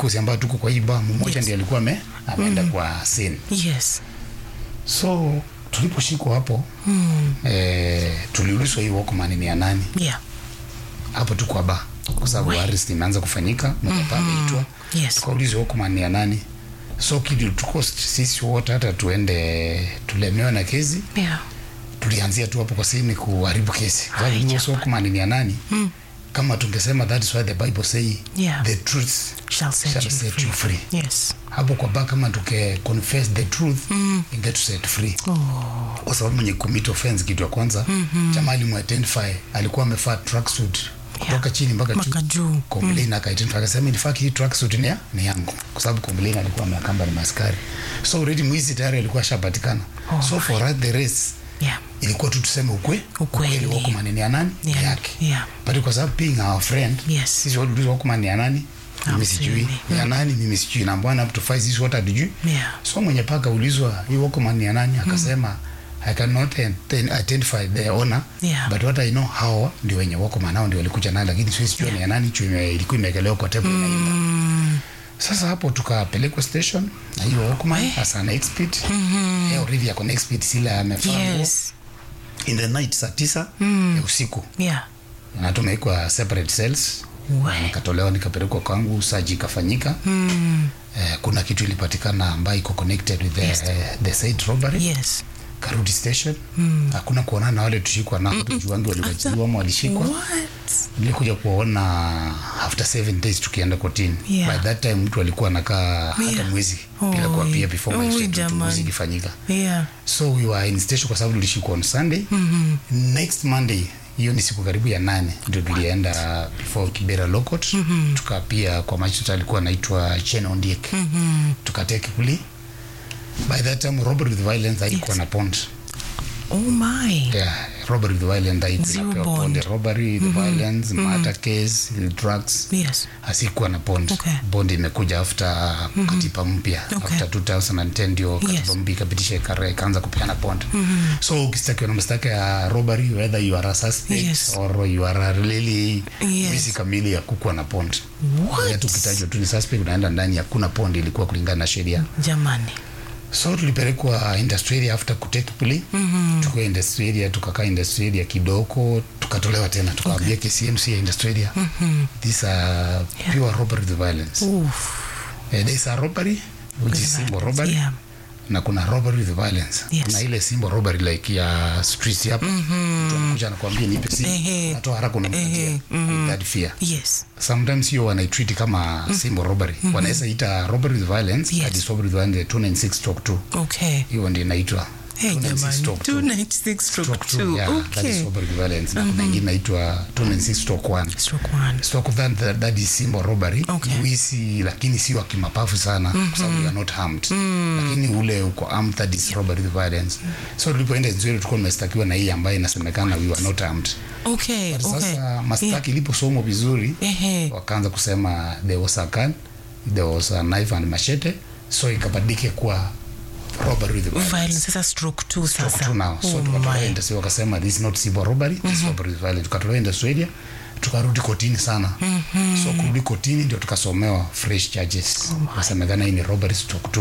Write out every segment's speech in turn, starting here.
vikosi ambayo tuko kwa hii bar mmoja Yes. ndiye alikuwa ame, ameenda kwa scene Yes. so tuliposhikwa hapo mm. eh, tuliulizwa hii Walkman ni ya nani Yeah. hapo tu kwa ba kwa sababu We. arrest imeanza kufanyika mkapa ameitwa Yes. tukaulizwa Walkman ni ya nani so kitu tuko sisi wote hata tuende tulemewa na kesi Yeah. tulianzia tu hapo kwa sini kuharibu kesi kwa sababu Ai, hiyo jamani. Walkman ni ya nani mm. kama tungesema that is why the bible say Yeah. the truth Shall set shall you set free. you free Yes. hapo kwa ba kama tuke confess the truth mm. get set free Oh. kwa sababu mwenye commit offense kitu ya kwanza mm-hmm. chama alimuidentify alikuwa amevaa tracksuit kutoka chini mpaka Mpaka juu. complain akaidentify akasema in fact hii tracksuit ni, ya- ni yangu kwa sababu complain alikuwa ameakamba ni maskari so already mwizi tayari alikuwa ashapatikana Oh so for us the race Yeah. ilikuwa tu tuseme ukwe Ukweli. Walkman ni ya nani ni Yeah. yake Yeah. but kwa sababu being our friend Yes. sisi waliulizwa Walkman ni ya nani mimi sijui Absolutely. ni ya nani mimi sijui na mbwana up to five sisi wote hatujui Yeah. so mwenye paka ulizwa hii Walkman ni ya nani akasema I cannot enten- identify the owner Yeah. but what I know hao ndio wenye Walkman hao ndio walikuja nayo lakini siwezi jua ni ya nani juu ime- ilikuwa imekelewa kwa table inaimba sasa hapo tukapelekwa station na hiyo Walkman as an expert mm already ako na expert sila amefaa nguo. Yes. in the night saa tisa ya usiku Yeah. na tumewekwa separate cells We. nikatolewa nikapelekwa kwangu saji ikafanyika Mm. eh, kuna kitu ilipatikana ambayo iko connected with the, Yes. eh, the side robbery Yes. karudi station hakuna kuonana na wale tushikwa nao tujuangi waliwachiliwa ama walishikwa What? nilikuja kuwaona after seven days tukienda kotini Yeah. by that time mtu alikuwa anakaa hata Yeah. mwezi bila Oi. kuapia before Oi, magistrate jamani. uchunguzi ikifanyika Yeah. so we were in station kwa sababu tulishikwa on sunday mm-hmm. next monday hiyo ni siku karibu ya nane ndio tulienda before kibera lokot mm-hmm. tukapia kwa magistrate alikuwa anaitwa chen ondiek mm-hmm. tukateke kuli by that time robbery with violence haikuwa Yes. na pond Oh my. yeah robbery with violence haikuwa Zero inapewa bond. pond robbery with violence murder case drugs Yes. hasikuwa na bond Okay. bond imekuja after katiba mpya Okay. after 2010 ndio katiba Yes. mpya ikapitisha ikare ikaanza kupeana bond so ukistakiwa na mastaka ya robbery whether you are a suspect Yes. or you are a really Yes. wizi kamili ya kukuwa na bond What? hata ukitajwa tu ni suspect unaenda ndani hakuna bond ilikuwa kulingana na sheria Jamani. so tulipelekwa industry area after kutake plea mm-hmm. tukawa industry area tukakaa industry area kidogo tukatolewa tena tukaambia okay. KCMC ya industry area mm-hmm. these are pure robbery with violence Oof. Eh, there is a robbery which is simple robbery Yeah. na kuna robbery with violence Yes. kuna ile simple robbery like ya street hapa mtu anakuja anakuambia nipe simu Ehe. unatoa haraka unampatia Ehe. with that fear Yes. sometimes hiyo wanaitreat kama simple robbery wanaweza ita robbery with violence Yes. that is robbery with violence 296 stroke 2 Okay. hiyo ndio inaitwa Hey, 296 jamani. stroke 2 296 stroke stroke 2 2. yeah that is Okay. robbery with violence na kuna ingine inaitwa 296 stroke 1 Stroke 1. stroke that, that, that is simple robbery Okay. wizi lakini si wa kimapafu sana kwa sababu you are not harmed lakini ule uko armed that is robbery with violence so tulipoenda nzuri tulikuwa tumestakiwa na hii ambayo inasemekana we were not armed Okay. Okay. sasa mastaki iliposomwa vizuri Ehe. wakaanza kusema there was a gun there was a knife and machete so ikabadilike kuwa robbery with violence Violence. Sasa stroke 2 sasa. Stroke two now so Oh tukatolewa my. industry wakasema this is not simple robbery this is robbery with violence tukatolewa industry area tukarudi kotini sana so kurudi kotini ndio tukasomewa fresh charges nasemekana hii ni robbery stroke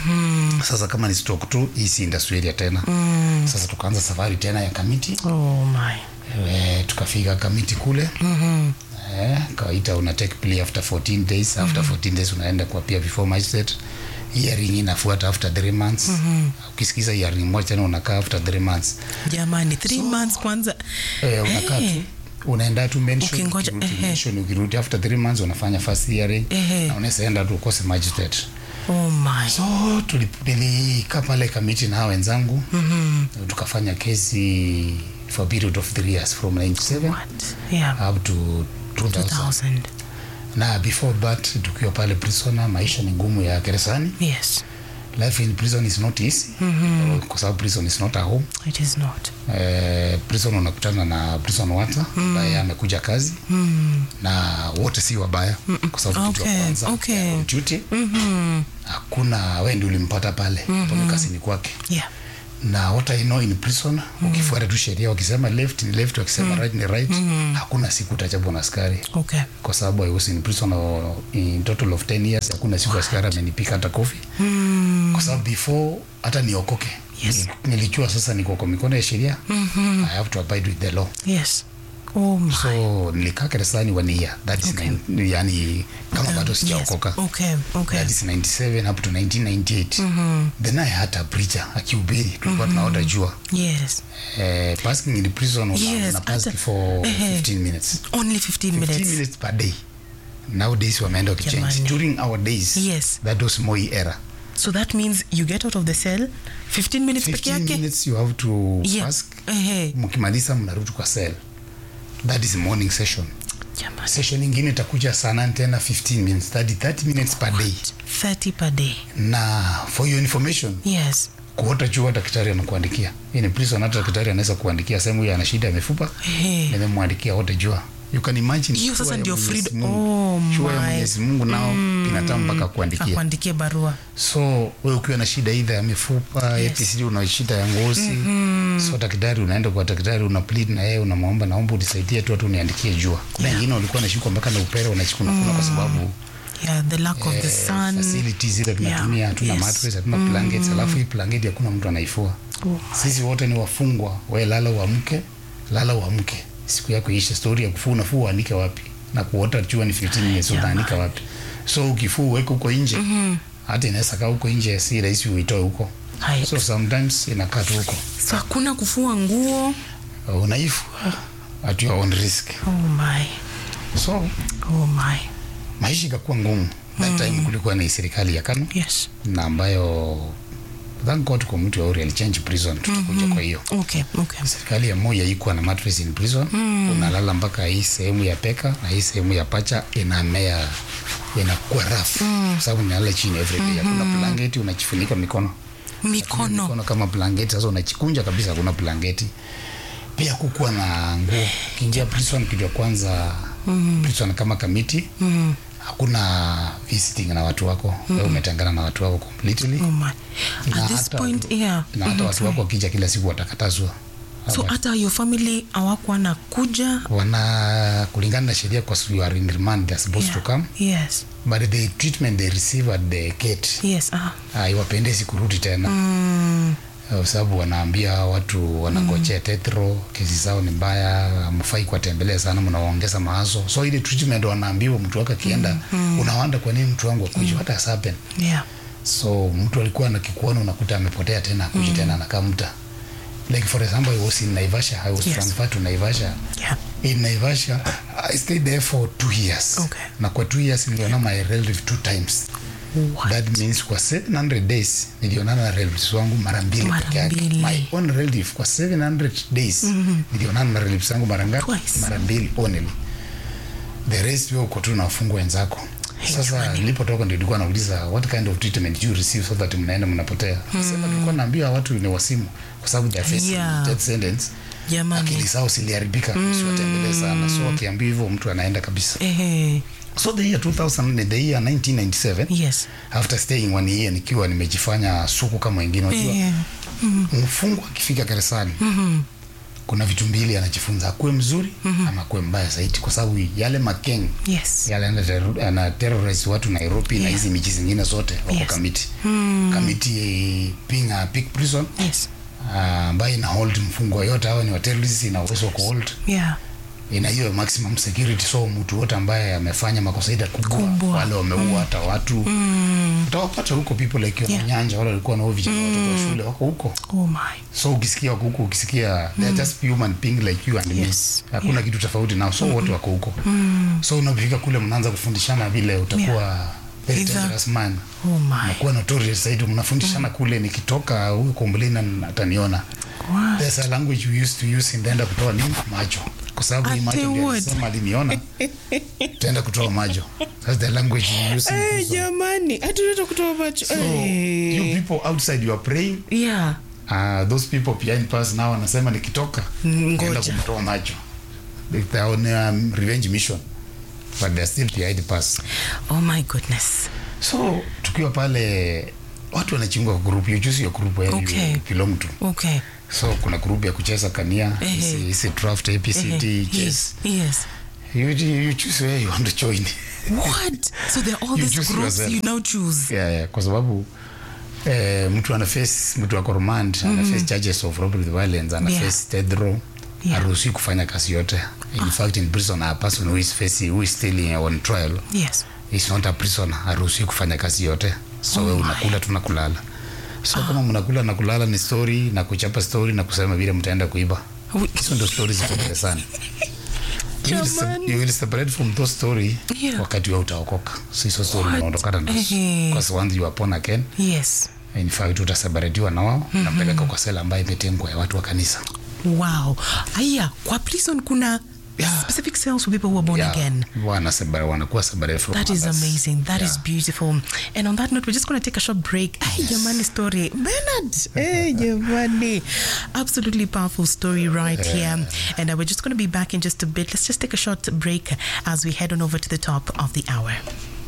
2 sasa kama ni stroke 2 hii si industry area tena sasa tukaanza safari tena ya kamiti Oh my. Eh, tukafika kamiti kule mm-hmm. eh, kawaita una take plea after 14 days after 14 days unaenda kwa pia before magistrate hearing inafuata after 3 months mm-hmm. ukisikiza hearing moja tena unakaa after 3 months Jamani, 3 months kwanza. eh, unakaa Eh. tu unaenda tu mention Ukingoja, ukirudi ehe. mention ukirudi after 3 months unafanya first hearing Ehe. na unaweza enda tu ukose magistrate Oh my. so tulip- nilikaa pale kamiti na hao wenzangu mm-hmm. tukafanya kesi for a period of 3 years from 97 What? Yeah. up to 2000 2000. na before that tukiwa pale prisoner maisha ni ngumu ya gerezani Yes. life in prison is not easy mm-hmm. kwa sababu prison is not a home It is not. eh, prison unakutana na prison wata ambaye amekuja kazi Mm. na wote si wabaya kwa sababu kitu ya Okay, kwanza okay. they are on duty Mhm. hakuna wewe ndio ulimpata pale mm-hmm. kazini kwake Yeah. na what I know in prison ukifuata tu sheria wakisema left ni left wakisema right ni right hakuna siku utachapwa na askari Okay. kwa sababu I was in prison or in total of 10 years hakuna siku askari amenipika hata kofi kwa sababu before hata niokoke Yes. nil- nilijua sasa niko kwa mikono ya sheria I have to abide with the law Yes. Oh my. so nilikaa gerezani one year that is Okay. nine, yani kama bado Yes. sijaokoka Okay. Okay. that is 97 up to 1998 then I had a preacher akihubiri tulikuwa tunaota jua Yes. eh, basking in the prison una, Yes, una pass hata- for ehe. 15 minutes Only 15 15 minutes. minutes per day nowadays wameenda wakichange Jamani. during our days Yes. that was moi era So that means you get out of the cell 15 minutes peke 15 yake. minutes you have to Yeah. fast Ehe. mkimaliza mnarudi kwa cell that is morning session Jamani. session ingine itakuja saa nane tena 15 minutes 30, 30 minutes per day 30 per day. na for your information Yes. kuota jua daktari anakuandikia hii ni prison hata daktari anaweza kuandikia sehemu hiyo ana shida ya mifupa Ehe. nimemwandikia wote jua you can imagine Hiyo jua sasa ya ndio Mwenyezi freedom. Mungu. Oh jua ya my. Mwenyezi Mungu nao binadamu mpaka kuandikia Akuandikie barua. so wewe ukiwa na shida idha ya mifupa Yes. yes. una shida ya ngozi so daktari unaenda kwa daktari una plead na yeye unamwomba naomba unisaidie tu hatu uniandikie jua kuna wengine walikuwa nashikwa mpaka na upere wanachikuna kuna kwa sababu Yeah, the lack of the eh, sun. facilities zile tunatumia Yeah, hatuna yes. mattress hatuna blankets alafu hii blanketi hakuna mtu anaifua Oh. sisi wote ni wafungwa we lala uamke lala uamke siku yako ishe stori ya kufua unafua uanike wapi na kuota jua ni 15 minutes utaanika wapi so ukifua uweke huko nje hata inaweza kaa huko nje si rahisi uitoe huko Hai. so sometimes inakaa tu huko So hakuna kufua nguo. Uh, unaifua at your own risk Oh my. so Oh my. maisha ikakuwa ngumu that time kulikuwa na serikali ya Kanu Yes. na ambayo thank God kwa mtu auri alichange prison tutakuja kwa hiyo Okay. Okay. serikali ya moja ikuwa na mattress in prison unalala mpaka hii sehemu ya peka na hii sehemu ya pacha inamea inakuwa rafu kwa sababu unalala chini every day hakuna blanketi unajifunika mikono Mikono. mikono kama blanketi sasa unachikunja kabisa hakuna blanketi pia kukuwa na nguo ukiingia prison kitu ya kwanza prison kama kamiti hakuna visiting na watu wako wewe umetengana na watu wako completely Oh my. Na At this hata- point, yeah. na hata watu wako wakija kila siku watakatazwa So hata your family hawakuwa na kuja. wana kulingana na sheria kwa sababu you are in remand they are supposed to come Yes. but the treatment they receive at the gate Yes. Ah. haiwapendezi kurudi tena Mm. kwa sababu wanaambia watu wanangojea tetro kesi zao ni mbaya mfai kuwatembelea sana mnawaongeza maazo so ile treatment wanaambiwa mtu wake akienda unawanda kwa nini mtu wangu akuja hata has happened Yeah. so mtu alikuwa na kikuona unakuta amepotea tena akuji tena anakaa mta like for example I was in Naivasha I was Yes. transferred to Naivasha Yeah. in Naivasha I stayed there for two years Okay. na kwa two years niliona my relative two times What? that means kwa 700 days nilionana na relatives wangu mara mbili Mara peke yake mbili. my own relative kwa 700 days nilionana na relatives wangu mara ngapi Twice. mara mbili only the rest wewe uko tu na wafungwa wenzako Hey, sasa jamani. nilipotoka ndio nilikuwa nauliza what kind of treatment you receive so that mnaenda mnapotea sema tulikuwa naambia watu ni wasimu kwa sababu they are facing Yeah. death sentence Jamani. akili zao ziliharibika usiwatembelee sana so akiambia hivyo mtu anaenda kabisa Ehe. so the year 2000 the year 1997 Yes. after staying one year nikiwa nimejifanya suku kama wengine unajua Eh. mfungwa akifika gerezani kuna vitu mbili anajifunza akuwe mzuri ama akuwe mbaya zaidi kwa sababu yale makeng Yes. yale ana terro- ana terrorize watu Nairobi na Yeah. hizi miji zingine zote wako Yes. kamiti kamiti eh, being a big prison Yes. ah, ambayo ina hold mfungwa yote hawa ni wa terrorists ina uwezo wa kuhold Yeah. ina hiyo maximum security so mtu wote ambaye amefanya makosa ida kubwa, Kubwa. wale wameua hata watu Mm. utawapata huko people like Yeah. yeah. nyanja wale walikuwa nao vijana watoto wa shule wako huko Oh my. so ukisikia wako huko ukisikia they are just human being like you and Yes. me hakuna kitu tofauti nao so wote wako huko so unapofika kule mnaanza kufundishana vile utakuwa very Either- dangerous man Oh my. nakuwa notorious zaidi mnafundishana kule nikitoka huyu komblina ataniona What? there's a language we used to use ndaenda kutoa nini macho kwa sababu hii Ati macho ndio what? alisema aliniona tutaenda kutoa macho that's the language we use in Eh, prison. jamani hatunaweza kutoa macho so Eh. you people outside you are praying yeah uh, those people behind pass now wanasema nikitoka Mm, naenda ngoja. kumtoa macho Like they are on a revenge mission but they are still behind pass oh my goodness so tukiwa pale watu wanachingwa kwa group you choose your group where Okay. you belong to Okay. so kuna group ya kucheza kania Ehe. hizi hizi draft abcd Eh, chess yes. Yes. you, you choose where you want to join What? So there are all You these choose groups yourself. you now choose. yeah, yeah, kwa sababu eh, mtu ana face mtu ako remand ana face charges of robbery with violence ana Yeah. face death row Yeah. haruhusi kufanya kazi yote in fact in prison a person who is facing who is still on trial Yes. is not a prisoner haruhusi kufanya kazi yote so Oh we my. unakula tu na kulala so kama mnakula na kulala ni story na kuchapa story na kusema vile mtaenda kuiba We- hizo ndo stories ziko darasani You will sep- Jamani. you will separate from those story Yeah. wakati wa utaokoka so hizo story What? unaondokana nazo Ehe. because once you are born again Yes. in fact utaseparatiwa na wao napeleka kwa sela ambayo imetengwa ya watu wa kanisa Wow. Aya, kwa prison kuna Yeah. specific cells for people who are born Yeah, again. wana separa- wanakuwa separated from That is others. amazing. That is Yeah. beautiful. And on that note, we're just going to take a short break. Ay, Jamani story. Bernard. Hey, Jamani. Absolutely powerful story right here. And uh, we're just going to be back in just a bit. Let's just take a short break as we head on over to the top of the hour.